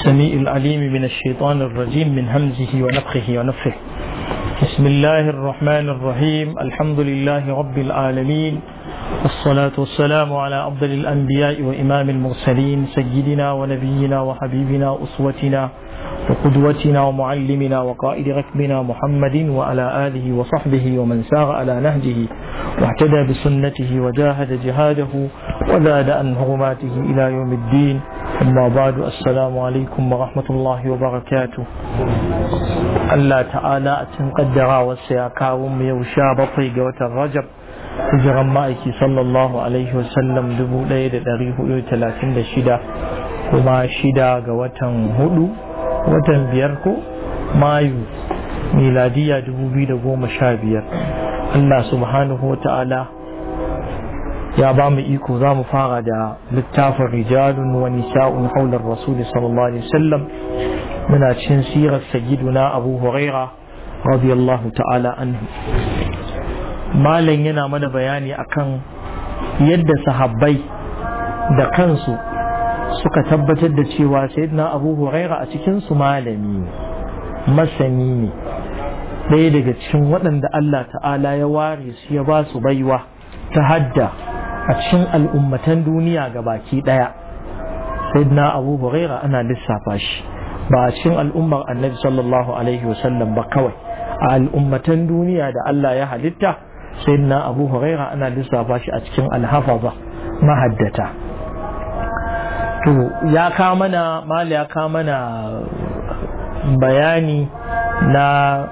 السميع العليم من الشيطان الرجيم من همزه ونفخه ونفخه بسم الله الرحمن الرحيم الحمد لله رب العالمين والصلاة والسلام على أفضل الأنبياء وإمام المرسلين سيدنا ونبينا وحبيبنا أسوتنا وقدوتنا ومعلمنا وقائد ركبنا محمد وعلى آله وصحبه ومن سار على نهجه واهتدى بسنته وجاهد جهاده وزاد عن حرماته إلى يوم الدين أما بعد السلام عليكم ورحمة الله وبركاته الله تعالى أتنقدر وسيكاوم يوشا بطي قوة الرجب hijiran ma'aiki sallallahu alaihi wasallam dubu ɗaya da ɗari hudu talatin da shida kuma shida ga watan hudu watan biyar ko mayu miladiya dubu biyu da goma sha biyar Allah subhanahu wa ta'ala ya ba mu iko za mu fara da littafin rijalun wa nisa'un haular rasuli sallallahu alaihi wasallam muna cin sirar sagiduna abu huraira radiyallahu ta'ala anhu malam yana mana bayani akan yadda sahabbai da kansu suka tabbatar da cewa sayyidina abu huraira a cikinsu malami ne masani ne ɗaya daga cikin waɗanda Allah ta'ala ya ware su ya ba su baiwa ta hadda a cikin al'ummatan duniya ga baki ɗaya sayyidina abu huraira ana lissafa shi ba a cikin al'ummar annabi sallallahu alaihi wasallam ba kawai a al'ummatan duniya da Allah ya halitta sayyidina abu huraira ana lissafa shi a cikin alhafaza mahaddata to ya ka mana mali ya ka mana bayani na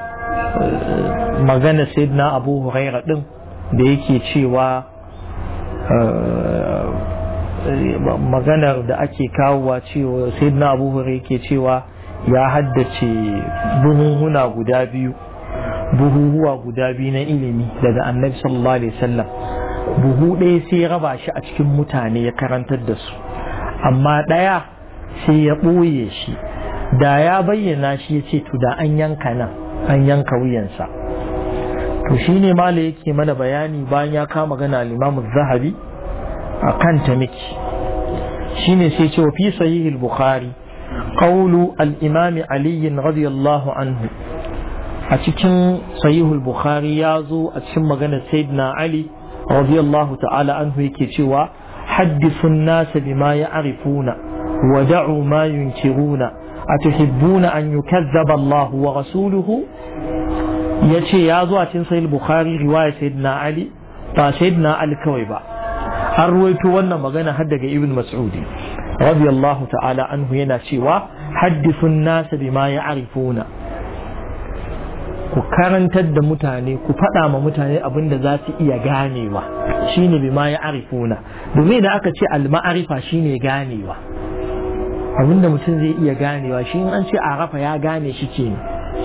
magana sayyidina abu huraira din da yake cewa maganar da ake kawowa cewa sayyidina abu huraira yake cewa ya haddace buhunhuna guda biyu buhuhuwa guda biyu na ilimi daga annabi sallallahu alaihi wasallam buhu ɗaya sai ya raba shi a cikin mutane ya karantar da su amma ɗaya sai ya ɓoye shi da ya bayyana shi ya ce to da an yanka nan an yanka wuyansa to shi ne mala yake mana bayani bayan ya kama gana limamu zahabi a kanta miki shi ne sai ce wa fi sahihil bukhari qawlu al-imami aliyin radiyallahu anhu a cikin sahihul bukhari ya zo a cikin maganar sayyidina ali radiyallahu ta'ala anhu yake cewa haddithun nasa bima ya'rifuna wa da'u ma yunkiruna atuhibbuna an yukazzaba Allah wa rasuluhu yace ya zo a cikin sahih bukhari riwaya sayyidina ali ba sayyidina ali kawai ba an ruwaito wannan magana har daga ibn mas'udi radiyallahu ta'ala anhu yana cewa haddithun nasa bima ya'rifuna ku karantar da mutane ku faɗa ma mutane abin da za su iya ganewa shine bi ma ya arifuna domin da aka ce al-ma'arifa shine ganewa abin da mutum zai iya ganewa shi in an ce arafa ya gane shi ke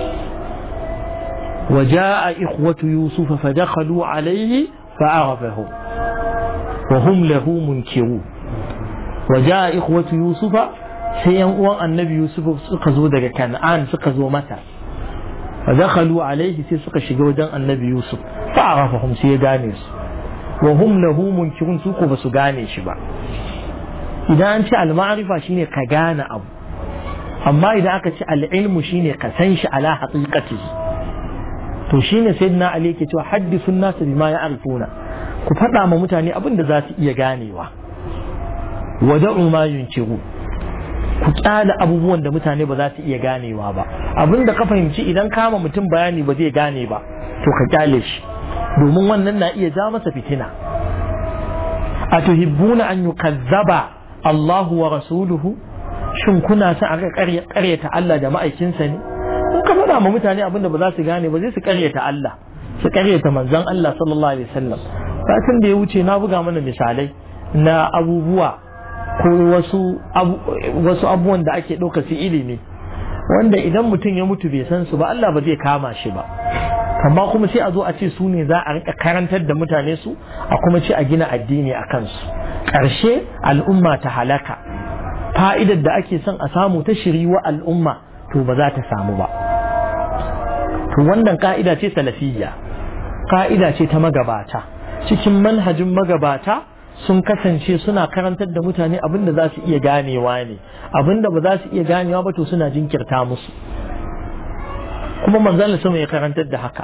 وجاء إخوة يوسف فدخلوا عليه فعرفهم وهم له منكرون وجاء إخوة يوسف سيئن النبي يوسف سقزوا دقا كنعان سقزوا متى فدخلوا عليه sai suka shiga wajen annabi Yusuf fa'arafahum sai ya gane su wa hum lahu munkirun su ko basu gane shi ba idan an ce al-ma'rifa shine ka gane abu amma idan aka ce al-ilmu shine ka san shi ala haqiqatihi to shine sayyidina Ali yake cewa haddisun nasu bima ya'rifuna ku faɗa ma mutane abin da za su iya ganewa wada'u ma yunkiru ku kyale abubuwan da mutane ba za su iya ganewa ba abin da ka fahimci idan kama mutum bayani ba zai gane ba to ka kyale shi domin wannan na iya ja masa fitina a tuhibbuna an yukazzaba Allahu wa rasuluhu shin kuna sa aka karyata Allah da ma'aikinsa ne in ka faɗa ma mutane abin da ba za su gane ba zai su karyata Allah su karyata manzon Allah sallallahu alaihi wasallam satin da ya wuce na buga mana misalai na abubuwa ko wasu wasu abubuwan da ake ɗauka su ilimi wanda idan mutum ya mutu bai san su ba Allah ba zai kama shi ba amma kuma sai a zo a ce su ne za a rika karantar da mutane su a kuma ce a gina addini a kansu ƙarshe al'umma ta halaka fa'idar da ake son a samu ta shiri wa al'umma to ba za ta samu ba to wannan ka'ida ce salafiyya ka'ida ce ta magabata cikin manhajin magabata sun kasance suna karantar da mutane abin da za su iya ganewa ne abin da ba za su iya ganewa ba to suna jinkirta musu kuma manzon sama ya karantar da haka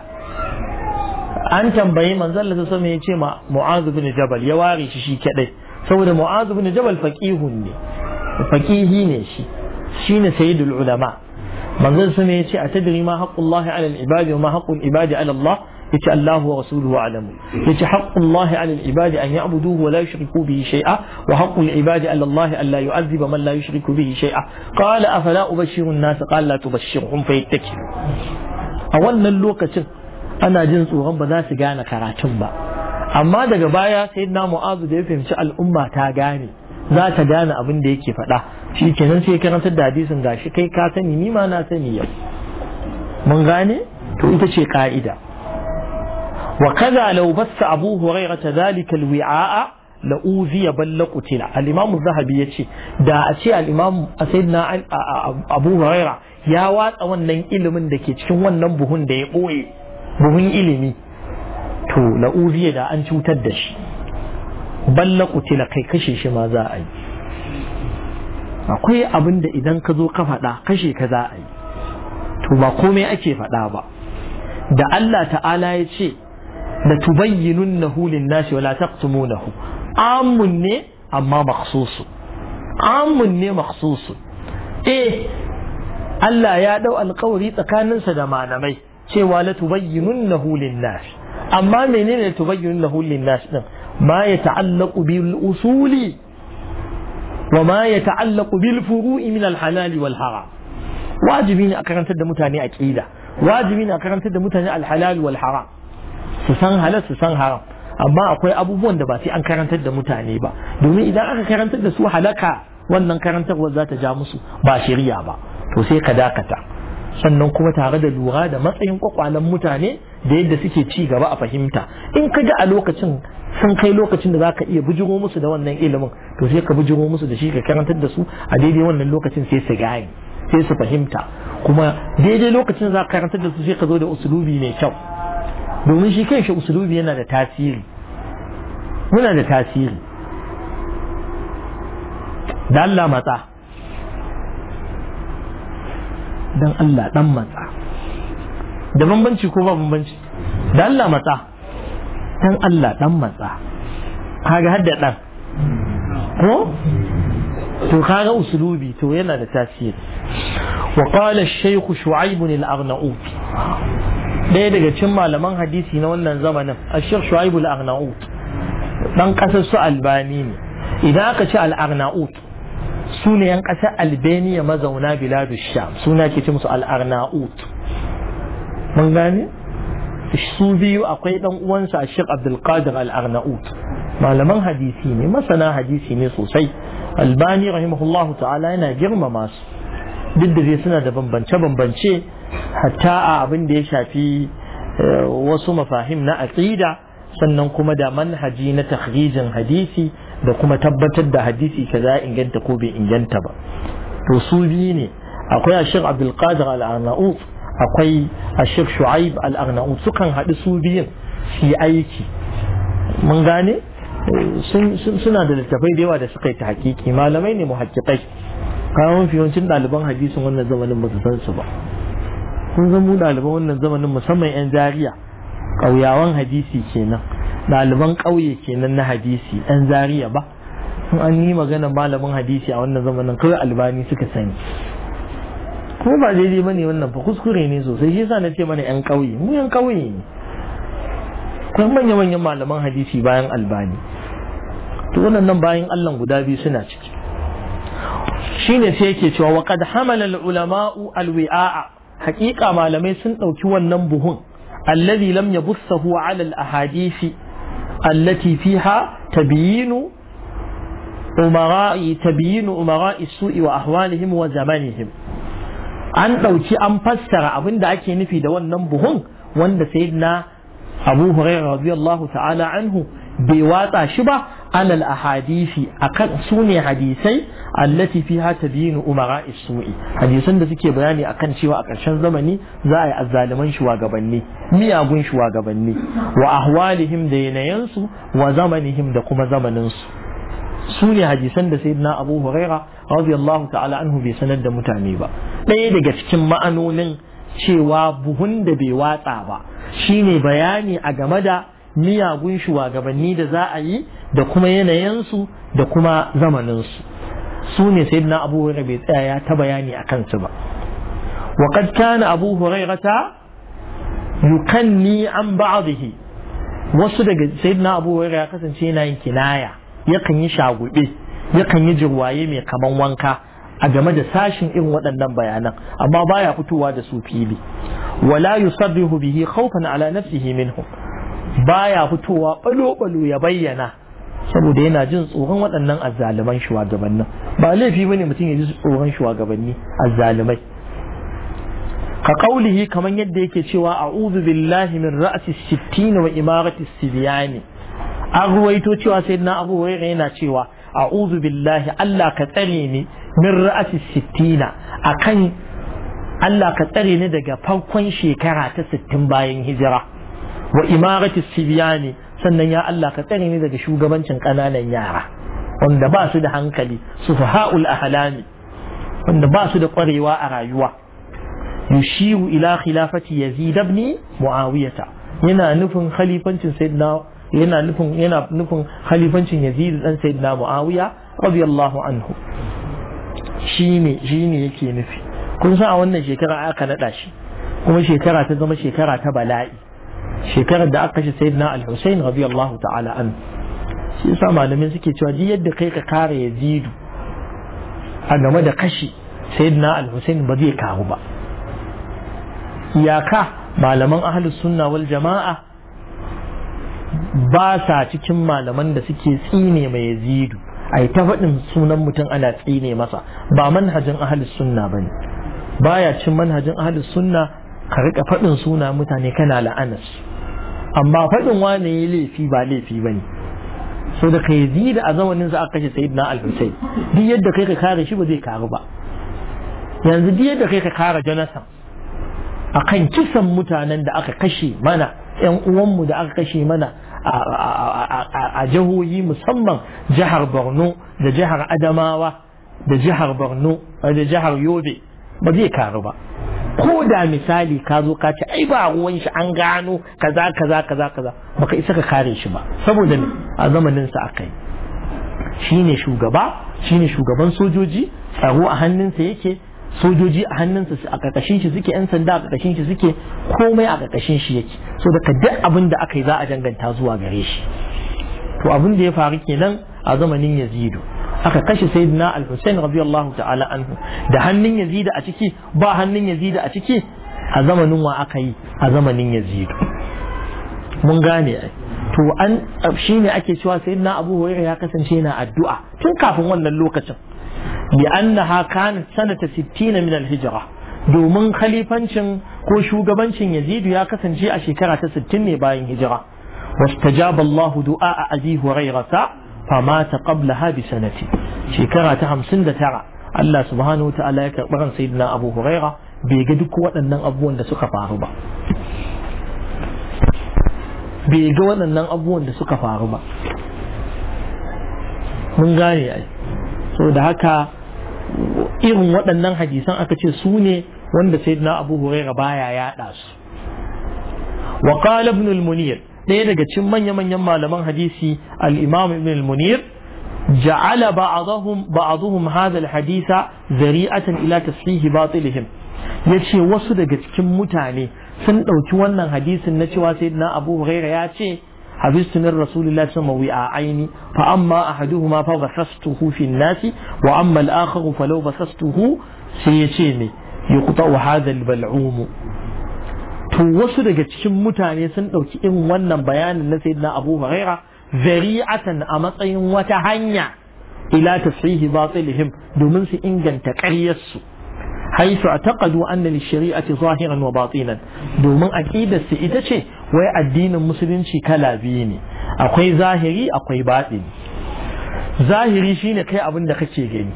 an tambayi manzon sama ya ce ma mu'azu bin jabal ya ware shi shi kadai saboda mu'azu bin jabal faqihun ne faqihi ne shi shine sayyidul ulama manzon sama ya ce atadri ma haqqullahi ala al-ibadi wa ma haqqul ibadi ala Allah yace Allah wa rasuluhu alamu yace haqqullahi ala al-ibadi an ya'buduhu wa la yushriku bihi shay'a wa haqqul ibadi ala Allah an la yu'adhiba man la yushriku bihi shay'a qala afala ubashshiru an-nas qala la tubashshirhum fayattakilu a wannan lokacin ana jin tsoron ba za su gane karatun ba amma daga baya sayyidina mu'azu da ya fahimci al'umma ta gane za ta gane abin da yake faɗa shi kenan sai karantar da hadisin gashi kai ka sani ni ma na sani yau mun gane to ita ce ka'ida وكذا لو بث أبو هريرة ذلك الوعاء لأوذي بل لقتل الإمام الذهبي يتشي دا أتشي الإمام سيدنا أبو هريرة يا وات wannan ilimin da ke cikin wannan buhun da ya ɓoye buhun ilimi to la'uziya da an cutar da shi balla kutila kai kashe shi ma za a yi akwai abin da idan ka zo ka faɗa kashe ka za a yi to ba komai ake faɗa ba da Allah ta'ala ya ce da tubayyinunnahu lin-nasi wala taqtumunahu amun ne amma makhsusu amun ne makhsusu eh Allah ya dau alƙawari tsakaninsa da malamai cewa la tubayyinunnahu lin-nasi amma menene tubayyinunnahu lin-nasi din ma yata'allaqu bil usuli wa ma yata'allaqu bil furu'i min al-halal wal haram wajibi ne a karantar da mutane aqida wajibi ne a karantar da mutane al-halal wal haram su san halal su san haram amma akwai abubuwan da ba sai an karantar da mutane ba domin idan aka karantar da su halaka wannan karantarwar za ta ja musu ba shari'a ba to sai ka dakata sannan kuma tare da lura da matsayin kwakwalen mutane da yadda suke ci gaba a fahimta in ka ga a lokacin sun kai lokacin da za ka iya bujiro musu da wannan ilimin to sai ka bujiro musu da shi ka karantar da su a daidai wannan lokacin sai su gane sai su fahimta kuma daidai lokacin za ka karantar da su sai ka zo da usulubi mai kyau domin shi kanshi usulubi yana da tasiri muna da tasiri da Allah matsa dan Allah dan matsa da bambanci ko ba bambanci da Allah matsa dan Allah dan matsa kaga hadda dan ko to kaga usulubi to yana da tasiri وقال الشيخ شعيب الأغنؤوط ɗaya daga cikin malaman hadisi na wannan zamanin ashir shu'aibu al-arnaut dan kasar su albani ne idan aka ce al-arnaut su ne yan kasar albania mazauna biladu sham suna ke ce musu al-arnaut mun gane su biyu akwai dan uwansa ashir abdulkadir al-arnaut malaman hadisi ne masana hadisi ne sosai albani rahimahullahu ta'ala yana girmama su duk da dai suna da bambance-bambance hatta a abin da ya shafi wasu mafahim na aqida sannan kuma da manhaji na takhrijin hadisi da kuma tabbatar da hadisi kaza inganta ko bai inganta ba to su biyu ne akwai ashir abdul qadir al-arnaut akwai ashir shu'aib al-arnaut sukan haɗu su biyun su yi aiki mun gane suna da littafai da yawa da suka yi ta hakiki malamai ne muhakkikai kawo mafi yawancin ɗaliban hadisin wannan zamanin ba su san su ba kun zan mu ɗaliban wannan zamanin musamman 'yan jariya ƙauyawan hadisi kenan ɗaliban ƙauye kenan na hadisi 'yan jariya ba in an yi magana malamin hadisi a wannan zamanin kawai albani suka sani kuma ba daidai ba ne wannan fa kuskure ne sosai shi yasa na ce mana 'yan ƙauye mu 'yan ƙauye ne kuma manya-manyan malaman hadisi bayan albani to wannan bayan allah guda biyu suna ciki shine sai yake cewa wa qad hamala al-ulama'u al-wi'a'a haqiqa malamai sun dauki wannan buhun alladhi lam yabussahu 'ala al-ahadisi allati fiha tabyinu umara'i tabyinu umara'i su'i wa ahwalihim wa zamanihim an dauki an fassara abinda ake nufi da wannan buhun wanda sayyidina Abu Hurairah radiyallahu ta'ala anhu bai watsa shi ba alal ahadisi akan su ne hadisai allati fiha tabyinu umara su'i hadisan da suke bayani akan cewa a ƙarshen zamani za a yi azzaliman shugabanni miyagun shugabanni wa ahwalihim da yanayansu wa zamanihim da kuma zamaninsu su ne hadisan da sayyidina abu huraira radiyallahu ta'ala anhu bai sanar da mutane ba ɗaya daga cikin ma'anonin cewa buhun da bai watsa ba shine bayani a game da miyagun shugabanni da za a yi da kuma yanayinsu da kuma zamaninsu su ne sayyidina abu huraira bai tsaya ya ta bayani a kansu ba wa qad kana abu hurairata yukanni an ba'dihi wasu daga sayyidina abu huraira ya kasance yana yin kinaya yakan yi shagube yakan yi jirwaye mai kaman wanka a game da sashin irin waɗannan bayanan amma baya fitowa da su fili wala yusarrihu bihi khawfan ala nafsihi minhum baya fitowa balo-balo ya bayyana saboda yana jin tsoron waɗannan azzaliman shugabannin ba laifi bane mutum ya ji tsoron shugabanni azzalumai ka kaulihi kamar yadda yake cewa a'udhu billahi min ra'si sittin wa imarati sibiyani an ruwaito cewa sayyidina abu hurairah yana cewa a'udhu billahi Allah ka tsare ni min ra'si sittina akan Allah ka tsare ni daga farkon shekara ta sittin bayan hijira wa imarati sibiyani sannan ya Allah ka tsare ni daga shugabancin ƙananan yara wanda ba su da hankali su faha'ul ahlami wanda ba su da ƙwarewa a rayuwa yushiru ila khilafati yazid ibn muawiyata yana nufin khalifancin sayyidina yana nufin yana nufin khalifancin yazid dan sayyidina muawiya radiyallahu anhu shine shine yake nufi kun san a wannan shekara aka nada shi kuma shekara ta zama shekara ta bala'i shekarar da aka kashe sayyidina al-Husayn radiyallahu ta'ala an shi yasa malamin suke cewa duk yadda kai ka kare Yazidu a game da kashi sayyidina al-Husayn ba zai karu ba iyaka malaman ahlus sunna wal jama'a ba sa cikin malaman da suke tsine mai Yazidu ai ta faɗin sunan mutum ana tsine masa ba manhajin ahlus sunna bane baya cin manhajin ahlus sunna ka rika faɗin suna mutane kana la'anas amma faɗin wane ya laifi ba laifi bane so da kai da a zamanin sa aka kashe sayyidina al-husayn duk yadda kai ka kare shi ba zai karu ba yanzu duk yadda kai ka kare jonathan akan kisan mutanen da aka kashe mana yan uwanmu da aka kashe mana a jihohi musamman jihar borno da jihar adamawa da jihar borno da jihar yobe ba zai karu ba ko da misali ka zo ka ce ai ba ruwan shi an gano kaza kaza kaza kaza baka isa ka kare shi ba saboda ne a zamanin sa akai shine shugaba shine shugaban sojoji tsaro a hannunsa yake sojoji a hannunsa a ƙarƙashin shi suke yan sanda a ƙarƙashin shi suke komai a ƙarƙashin shi yake so daga duk abin da aka yi za a danganta zuwa gare shi to abin da ya faru kenan a zamanin yazidu aka kashe sayyidina al-Husayn radiyallahu ta'ala anhu da hannun Yazid a ciki ba hannun Yazid a ciki a zamanin wa aka yi a zamanin Yazid mun gane ai to an shine ake cewa sayyidina Abu Hurairah ya kasance yana addu'a tun kafin wannan lokacin bi annaha kanat sanata 60 min al-hijra domin khalifancin ko shugabancin Yazid ya kasance a shekara ta 60 ne bayan hijira واستجاب الله دعاء أبي هريرة فمات قبلها بسنة شكرا تهم سند ترى الله سبحانه وتعالى يكبر سيدنا أبو هريرة بيجدك وأن أبوان دسك فاربا بيجد وأن أبوان دسك فاربا mun gane ai so da haka irin waɗannan hadisan aka ce su ne wanda sayyidina abu huraira baya yaɗa su wa qala ibn al-munir ɗaya daga cikin manya-manyan malaman hadisi al-imam ibn al-munir ja'ala ba'dahum ba'dhum hadha al-hadisa zari'atan ila tasfihi batilihim yace wasu daga cikin mutane sun ɗauki wannan hadisin na cewa sayyidina Abu Huraira ya ce حبست من رسول الله صلى الله عليه وسلم وعاءين فأما أحدهما فبثثته في الناس وأما الآخر فلو بثثته سيتيني يقطع هذا البلعوم to wasu daga cikin mutane sun ɗauki irin wannan bayanin na sayyidina Abu Huraira zari'atan a matsayin wata hanya ila tashihi batilihim domin su inganta ƙaryarsu haisu a taƙadu anna shari'ati zahiran wa batinan domin aqidar su ita ce wai addinin musulunci kala biyu ne akwai zahiri akwai baɗini zahiri shine kai abin da kake gani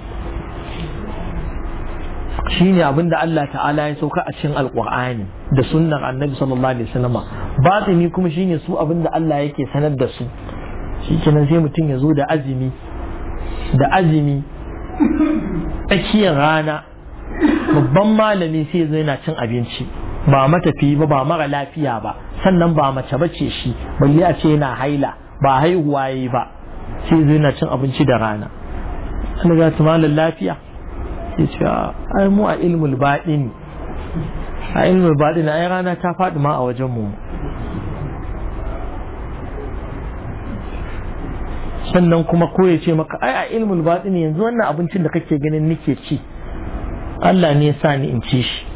shine abin da Allah ta'ala ya sauka a cikin alkur'ani da sunnar annabi sallallahu alaihi wasallam batini kuma shine su abin da Allah yake sanar da su shikenan sai mutum ya zo da azumi da azumi tsakiyar rana babban malami sai zo yana cin abinci ba matafi ba ba mara lafiya ba sannan ba mace bace shi balle a ce yana haila ba haihuwa yi ba sai zo yana cin abinci da rana an ga malam lafiya ya ce ai mu a ilmul baɗini a ilmul baɗini ai rana ta faɗi ma a wajen mu sannan kuma ko ya ce maka ai a ilmul baɗini yanzu wannan abincin da kake ganin nake ci Allah ne ya sa ni in ci shi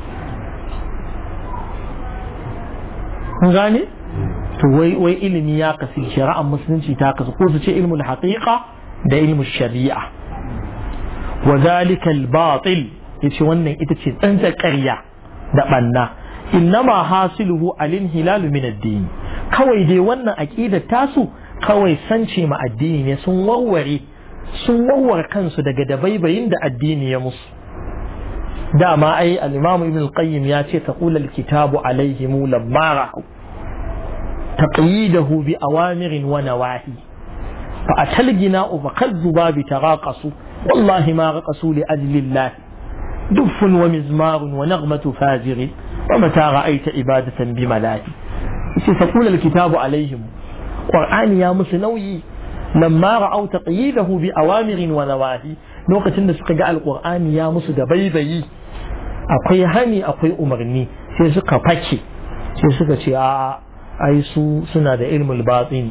kun gane to wai wai ilimi ya kasu shari'ar musulunci ta kasu ko su ce ilmul haqiqa da ilmul shari'a wa zalika al-batil yace wannan ita ce tsantsar ƙarya da banna innama hasiluhu al-inhilal min ad-din kawai dai wannan aqidar tasu kawai sance ma addini ne sun warware sun warware kansu daga dabaibayin da addini ya musu dama ai al-imam ibn al-qayyim ya ce taqul al-kitabu alaihim lamma ra'u taqyidahu bi awamirin wa nawahi fa atalgina fa kadzuba bi taraqasu والله ما رقصوا لأجل الله دف ومزمار ونغمة فاجر ومتى رأيت عبادة بملاهي تقول الكتاب عليهم قرآن يا مسنوي لما رأوا تقييده بأوامر ونواهي نوقة سقى جاء القرآن يا مسد بيبي akwai hani akwai umarni sai suka fake sai suka ce a ai su suna da ilmul batini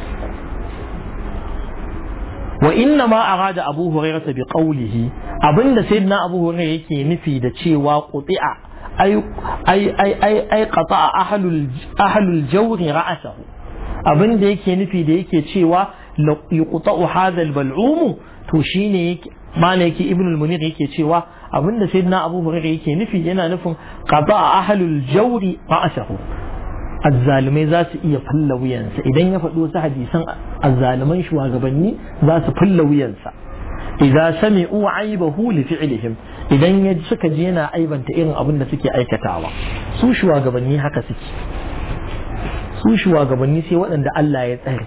wa inna ma arada abu hurairah bi qawlihi abinda sayyidina abu hurairah yake nufi da cewa quti'a ay ay ay ay ay qata'a ahlul ahlul jawri ra'sahu abinda yake nufi da yake cewa yuqta'u hadha al-bal'um to shine yake mana yake ibn al-munir yake cewa abinda sayyidina abu hurairah yake nufi yana nufin qata'a ahlul jawri ra'sahu azzalumai za su iya falla wuyansa idan ya faɗi wasu hadisan azzaluman shugabanni za su falla wuyansa idan sami'u aibahu li fi'lihim idan ya suka je yana aibanta irin abin da suke aikatawa su shugabanni haka suke su shugabanni sai waɗanda Allah ya tsare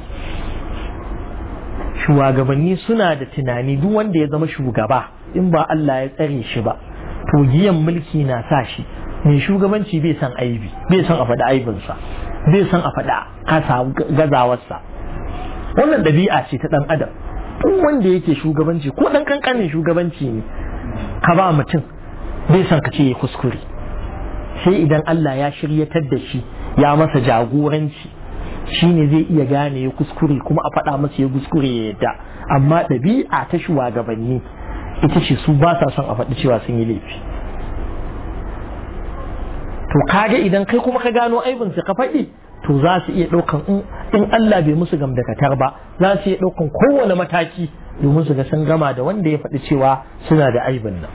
shugabanni suna da tunani duk wanda ya zama shugaba in ba Allah ya tsare shi ba to giyan mulki na sa shi mai shugabanci bai san aibi bai san a faɗi aibinsa bai san a faɗi kasa gazawarsa wannan ɗabi'a ce ta ɗan adam duk wanda yake shugabanci ko ɗan ƙanƙanin shugabanci ne ka ba mutum bai san ka ce ya kuskure sai idan Allah ya shiryatar da shi ya masa jagoranci shi ne zai iya gane ya kuskure kuma a faɗa masa ya kuskure ya yadda amma ɗabi'a ta shugabanni ita ce su ba sa son a faɗi cewa sun yi laifi to kaga idan kai kuma ka gano aibin su ka faɗi to za su iya ɗaukan in Allah bai musu gamdakatar ba za su iya ɗaukan kowane mataki domin su ga sun gama da wanda ya faɗi cewa suna da aibin nan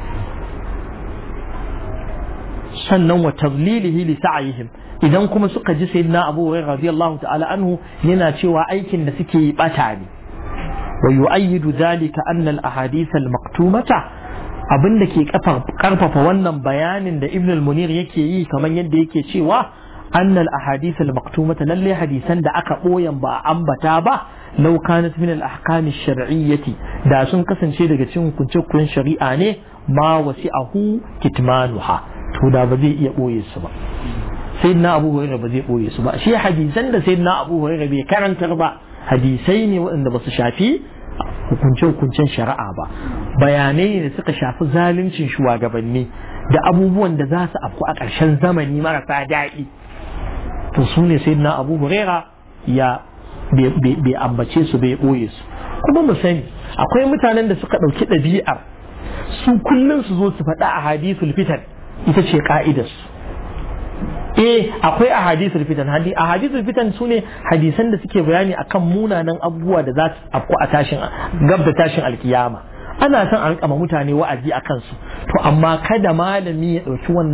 sannan wa tadlilihi li sa'yihim idan kuma suka ji sayyidina Abu Hurairah radiyallahu ta'ala anhu yana cewa aikin da suke yi bata ne wa yu'ayyidu dhalika anna al-ahadith al-maktumata abin da ke karfafa wannan bayanin da ibn al-munir yake yi kamar yadda yake cewa annal ahadith al-maktumata lalle hadisan da aka boyan ba a ambata ba law kanat min al-ahkam ash-shar'iyyati da sun kasance daga cikin hukunce shari'a ne ma wasi'ahu kitmanuha to da ba zai iya boye su ba sayyidina abu hurairah ba zai boye su ba shi hadisan da sayyidina abu hurairah bai karantar ba hadisai ne waɗanda ba su shafi hukunce-hukuncen shari'a ba bayanai ne da suka shafi zaluncin shugabanni da abubuwan da za su afku a ƙarshen zamani marasa daɗi to su ne sai na abu hurera ya bai ambace su bai ɓoye su kuma mu sani akwai mutanen da suka ɗauki ɗabi'ar su kullum su zo su faɗa a hadisul fitan ita ce ka'idarsu eh akwai a hadisul fitan a hadisul fitan su ne hadisan da suke bayani akan munanan abubuwa da za su afku a tashin gab da tashin alkiyama ana son a rika mutane wa'azi a kansu to amma kada malami ya ɗauki wannan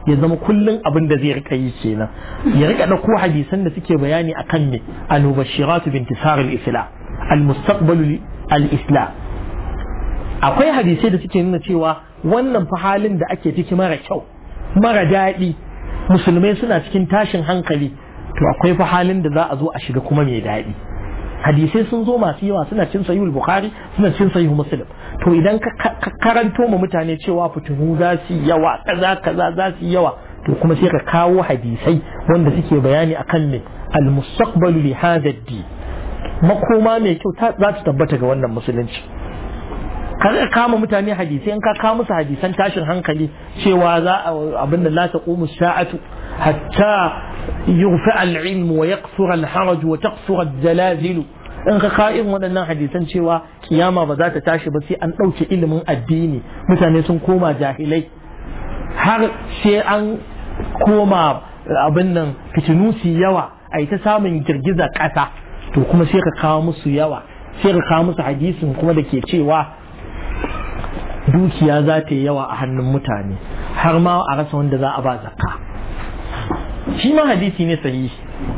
ya zama kullum abin da zai rika yi kenan ya rika ɗauko hadisan da suke bayani akan me al-mubashiratu bintisar al-islam al-mustaqbalu al-islam akwai hadisai da suke nuna cewa wannan fa halin da ake ciki mara kyau mara daɗi musulmai suna cikin tashin hankali to akwai fa halin da za a zo a shiga kuma mai daɗi hadisai sun zo masu yawa suna cin sahihul bukhari suna cin sahihul muslim to idan ka karanto ma mutane cewa fitinu za su yawa kaza kaza za su yawa to kuma sai ka kawo hadisai wanda suke bayani akan me al mustaqbalu li hadha ad makoma mai kyau za ta tabbata ga wannan musulunci ka kama mutane hadisai in ka kawo musu hadisan tashin hankali cewa za a abin da la taqumu sa'atu hatta yughfa al-ilm wa yakthura al-haraj wa taqsura al-zalazil in ka kawo irin waɗannan hadisan cewa kiyama ba za ta tashi ba sai an ɗauke ilimin addini mutane sun koma jahilai har sai an koma abin nan fitinu su yawa a yi ta samun girgiza ƙasa to kuma sai ka kawo musu yawa sai ka kawo musu hadisin kuma da ke cewa dukiya za ta yi yawa a hannun mutane har ma a rasa wanda za a ba zakka shi ma hadisi ne sahihi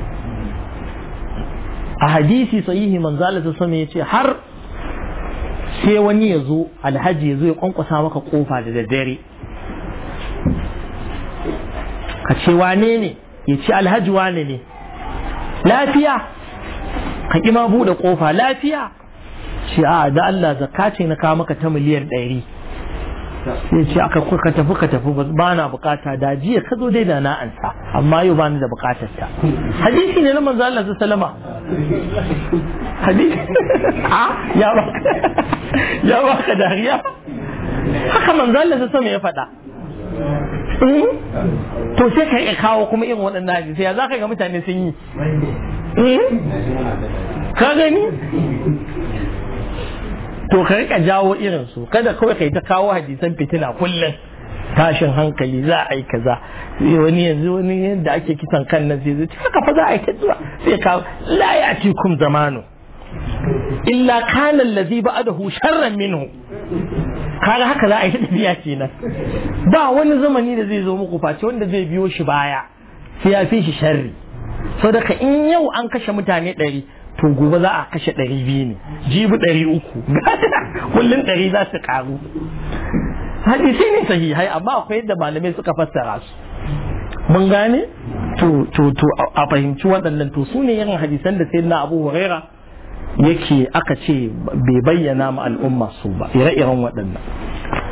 a hadisi sahihi manzo Allah sama ya ce har sai wani ya zo alhaji ya zo ya kwankwasa maka kofa da daddare ka ce wane ne ya ce alhaji wane ne lafiya ka ƙi ma buɗe kofa lafiya ce a da Allah zakka ce na kawo maka ta miliyan ɗari sai ce aka ka tafi ka tafi ba na bukata da jiya ka zo dai da na ansa amma yau ba ni da bukatar ta hadisi ne na manzo Allah sallama hadisi a ya ba ya ba ka dariya haka manzo Allah sallama ya faɗa to sai ka iya kawo kuma irin waɗannan hadisi ya za ka ga mutane sun yi ka gani to ka rika jawo irin su kada kawai kai ta kawo hadisan fitina kullum tashin hankali za a yi kaza wani yanzu wani yadda ake kisan kan nan sai zai haka fa za a yi ta zuwa sai ka la ya'tikum zamanu illa kana allazi ba'dahu sharran minhu kaga haka za a yi ta tafiya kenan ba wani zamani da zai zo muku face wanda zai biyo shi baya sai ya fi shi sharri saboda in yau an kashe mutane ɗari to gobe za a kashe ɗari biyu ne jibi ɗari uku kullum ɗari za su ƙaru hadisi ne sahihai amma akwai yadda malamai suka fassara su mun gane to to to a fahimci waɗannan to su ne irin hadisan da sayyidina abu huraira yake aka ce bai bayyana ma al'umma su ba ire-iren waɗannan